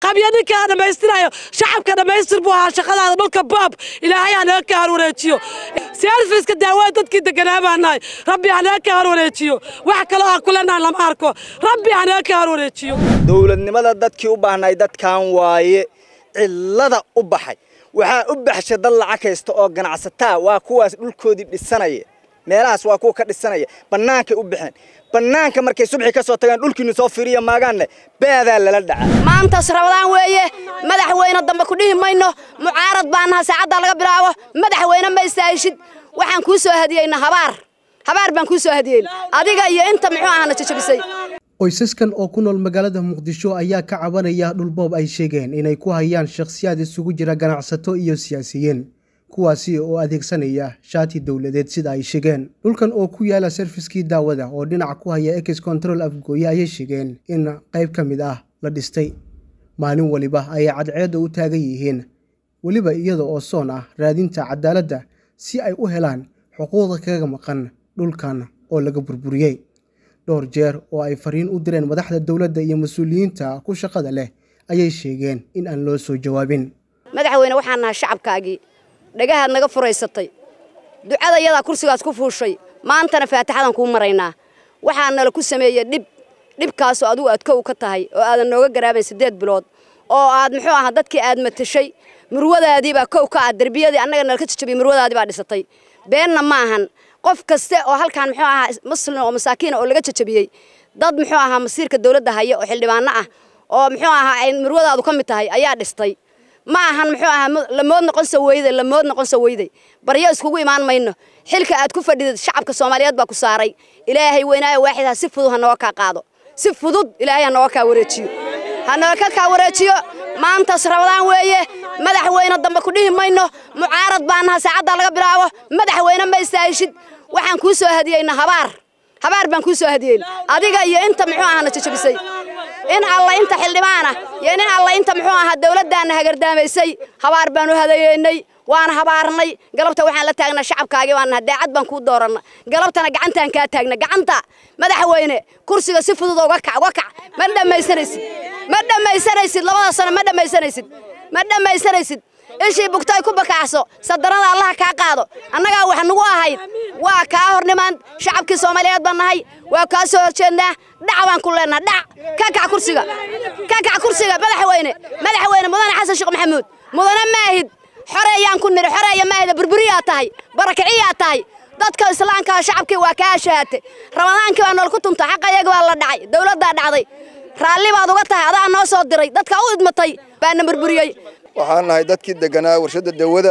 qabyo ninkaa dhammaystirayo shacabka dhammaystir buu ahaa shaqadaada dhulka baab ilaahay hanaga ka harwareejiyo serviska daawada dadkii deganaa baa nahay rabbi hanaga ka harwareejiyo wax kaloo aan kulenahay lama arko rabbi hanaga ka harwareejiyo dowladnimada dadkii u baahnay dadkan waaye cillada u baxay waxaa u baxshay dad lacag haysta oo ganacsataa waa kuwaas dhulkoodii dhisanaya meelahaas waa kuwa ka dhisanaya bannaankay u baxeen bannaanka markay subxi ka soo tagaan dhulkiinu soo fiiriya maagaanne baadaa lala dhaca maantaas rabadaan weeye madaxweyne dambe ku dhihi mayno mucaarad baa naha saacaddaa laga bilaabo madaxweyne ma istaahishid waxaan kuu soo hadiyeyna habaar habaar baan kuu soo hadiyeyna adiga iyo inta muxuu ahana jajabisay qoysaskan oo ku nool magaalada muqdisho ayaa ka cabanaya dhulboob ay sheegeen inay ku hayaan shakhsiyaad isugu jira ganacsato iyo siyaasiyiin kuwaasi oo adeegsanaya shaati dowladeed sida ay sheegeen dhulkan oo ku yaala sarfiskii daawada oo dhinaca ku haya ex control afgooye ayay sheegeen in qayb ka mid ah la dhistay maalin waliba ayay cadceedda u taagan yihiin weliba iyada oo soon ah raadinta cadaaladda si ay u helaan xuquuqda kaga maqan dhulkan oo laga burburiyey dhowr jeer oo ay fariin u direen madaxda dowladda iyo mas-uuliyiinta ku shaqada leh ayay sheegeen in aan loo soo jawaabin madaxweyne waxaan nahay shacabkaagii dhagahaad naga furaysatay ducada iyadaa kursigaas ku fuushay maantana faatixadan kuu maraynaa waxaa nala ku sameeyey dhib dhibkaasoo adigu aad kow ka tahay oo aadan nooga garaabayn siddeed bilood oo aad muxuu ahaa dadkii aad matashay murwadaadii baa kow ka ah derbiyadii annaga nala ka jajabiyey murwadaadii baa dhisatay beenna ma ahan qof kaste oo halkan muxuu ahaa muslim oo masaakiina oo laga jajabiyey dad muxuu ahaa masiirka dawladda haya oo xildhibaano ah oo muxuu ahaa ay murwadaadu ka mid tahay ayaa dhistay ma ahan muxuu ahaa lamood noqon soo weyday lamood noqon soo weyday baryo iskugu imaan mayno xilka aad ku fadhidid shacabka soomaaliyeed baa ku saaray ilaahay weynaayo waaxid ha si fudud ha nooga kaa qaado si fudud ilaahay ha nooga kaa wareejiyo ha nooga kaa wareejiyo maantaas rabadaan weeye madaxweyne dambe ku dhihi mayno mucaarad baa naha saacaddaa laga bilaabo madaxweyne ma istaahishid waxaan kuu soo hadiyeyna habaar habaar baan kuu soo hadiyeyna adiga iyo inta muxuu ahana jajabisay in alla inta xildhibaana iyo in alla inta muxuu ahaa dawladdaana hagardaamaysay habaar baan u hadayeynay waana habaarnay galabta waxaan la taagnaa shacabkaagii baan nahay daacad baan kuu dooranna galabtana gacantaan kaa taagna gacanta madaxweyne kursiga si fudud uga kac uga kac ma dhammaysanaysid ma dhammaysanaysid labada sano ma dhammaysanaysid ma dhammaysanaysid ishii bugtay ku bakacso sadarada allaha kaa qaado annagaa wax nagu ahayd waa kaa hornimaan shacabkii soomaaliyeed baan nahay waa kaa soo horjeednaa dhac baan ku leenaha dhac ka kac kursiga ka kac kursiga madaxweyne madaxweyne mudane xasan sheekh maxamuud mudane maahid xoreeyaan ku niri xoreeya maahida burburiyaa tahay barakiciyaa tahay dadka islaamka shacabkii waa kaa ashahaatay ramadaankii baa nool ku tunta xaqa iyaga baa la dhacay dawladdaa dhacday raalli baad uga tahay adaa noo soo diray dadka u idmatay baana burburiyey waxaan nahay dadkii deganaa warshadda dawada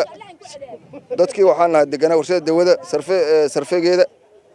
dadkii waxaan nahay deganaa warshadda dawada sarfe sarfegeeda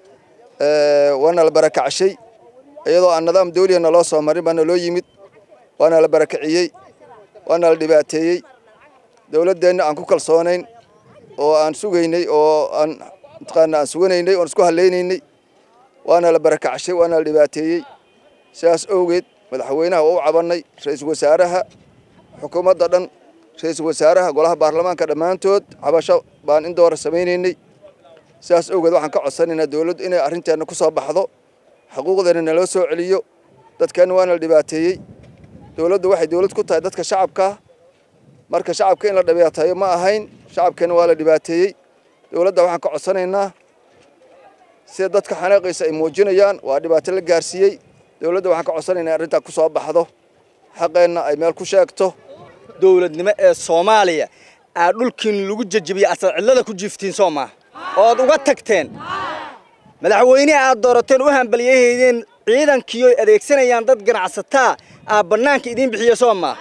waana la barakacashay iyadoo aan nidaam dawliya naloo soo marin baana loo yimid waana la barakaciyey waana la dhibaateeyey dawladdeenna aan ku kalsoonayn oo aan sugaynay oo aan mataqaana aan suganaynay oon isku hallaynaynay waana la barakacashay waana la dhibaateeyey sidaas awgeed madaxweynaha waa u cabannay ra-iisul wasaaraha xukuumadda dhan ra-iisul wasaaraha golaha baarlamaanka dhammaantood cabasho baan in doora samaynaynay sidaas awgeed waxaan ka codsanaynaa dawladdu inay arrinteenna ku soo baxdo xuquuqdeena naloo soo celiyo dadkeenna waana la dhibaateeyey dawladdu waxay dawlad ku tahay dadka shacabkaa marka shacabka in la dhibaateeyo ma ahayn shacabkeenna waa la dhibaateeyey dawladda waxaan ka codsanaynaa sida dadka xanaaqaysa ay muujinayaan waa dhibaato la gaarsiiyey dawladda waxaan ka codsanaynaa arrintaa ku soo baxdo xaqeenna ay meel ku sheegto dowladnimo ee soomaaliya aa dhulkiin lagu jajabiyey asal cillada ku jiiftiin soo maaha ood uga tagteen madaxweyneha aad doorateen u hambalyahaydeen ciidankii oy adeegsanayaan dad ganacsataa aa bannaanka idiin bixiya soo maaha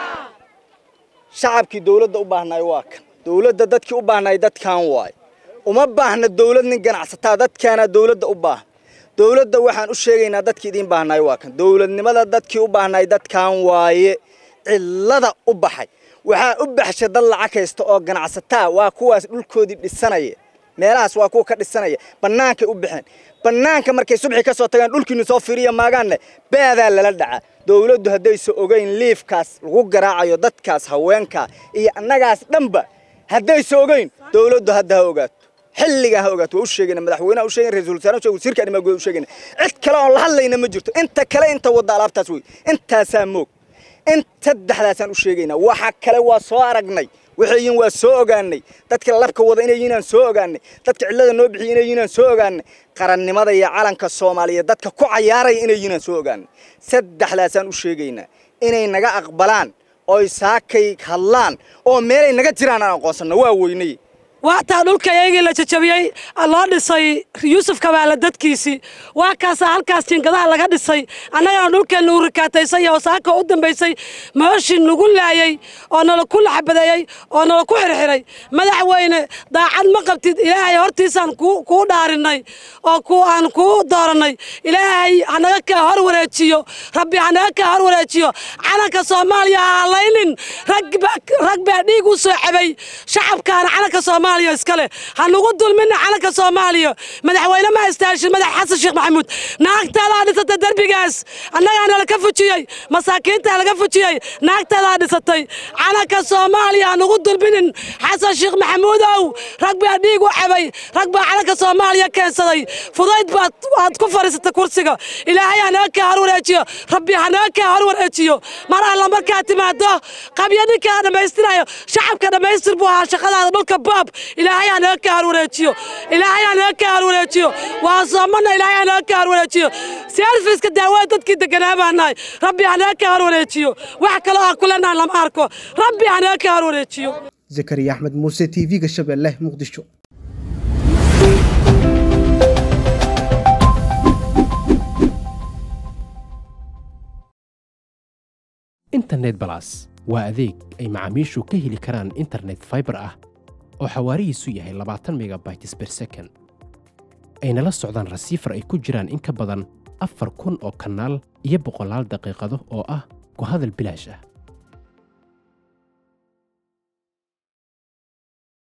shacabkii dawladda u baahnaay waa kan dawladda dadkii u baahnaay dadkan waay uma baahna dawlad nin ganacsataa dadkaana dawladda u baahan dawladda waxaan u sheegaynaa dadkii idiin baahnaay waa kan dawladnimada dadkii u baahnaay dadkan waaye cillada u baxay waxaa u baxshay dad lacag haysta oo ganacsataa waa kuwaas dhulkoodii dhisanaya meelahaas waa kuwa ka dhisanaya bannaankay u baxeen bannaanka markay subxi ka soo tagaan dhulkiinu soo fiiriya maagaanne baadaa lala dhaca dawladdu haddaysa ogeyn liifkaas lagu garaacayo dadkaas haweenkaa iyo annagaas dhanba haddaysa ogeyn dawladdu hadda ha ogaato xilligaa ha ogaato waa u sheegayna madaxweynaha u sheegayna ra-iisul wasaaraha u sheegay wasiirka arrimaha gudaha u sheegayna cid kale oon la hadlayna ma jirto inta kale inta wadda alaabtaas wey intaasaa moog in saddexdaasaan u sheegaynaa waxa kale waa soo aragnay waxayin waa soo ogaanay dadka labka wada inayinaan soo ogaanay dadka cillada noo bixiya inayinaan soo ogaanay qarannimada iyo calanka soomaaliyeed dadka ku cayaaraya inayinaan soo ogaanay saddexdaasaan u sheegaynaa inay naga aqbalaan oy saakay hadlaan oo meelay naga jiraan aan aqoonsanno waa weynay waataa dhulka iyagii la jajabiyey loo dhisay yuusuf kabaale dadkiisii waa kaasaa halkaas jiingadaha laga dhisay annagana dhulkeenna uu rikaataysay oo saaka u dambaysay mooshii nagu laayey oo nala ku laxbadeeyey oo nala ku xirxiray madaxweyne daacad ma qabtid ilaahay hortiisaan kuu dhaarinay oo aan kuu doorannay ilaahay hanaga kaa hor wareejiyo rabbi hanaga kaa hor wareejiyo calanka soomaaliya ha halaynin rag baa dhiig u soo cabay shacabkaana calanka soomaaliya iskale ha nagu dulmina calanka soomaaliya madaxweyne ma istaashin madax xasan sheekh maxamuud naagtaadaa dhisatay derbigaas annagaana laga fujiyey masaakiintaa laga fujiyey naagtaadaa dhisatay calanka soomaaliya ha nagu dulminin xasan sheekh maxamuudow rag baa dhiig u cabay rag baa calanka soomaaliya keensaday fudayd baad aad ku fadhiisatay kursiga ilaahay hanaga kaa hor wareejiyo rabbi hanaga kaa hor wareejiyo mar alla markaa timaado qabyo ninkaa dhammaystirayo shacabka dhammaystir buu ahaa shaqadaada dhulka baab ilaahay hanaga kaa hor wareejiyo ilaahay hanaga kaa hor wareejiyo waa soomana ilaahay hanaga kaa hor wareejiyo serviska daawada dadkii deganaa baa nahay rabbi hanaga kaa hor wareejiyo wax kaloo aan kulenahan lama arko rabbi hanaga kaa hor wareejiyo zakariya axmed muuse t v-ga shabeelle muqdisho internet balas waa adeeg ay macaamiishu ka heli karaan internet faibar ah oo xawaarihiisu yahay labaatan megabytes ber second ayna la socdaan rasiifar ay ku jiraan in ka badan afar kun oo kanaal iyo boqolaal daqiiqado oo ah ku hadal bilaash ah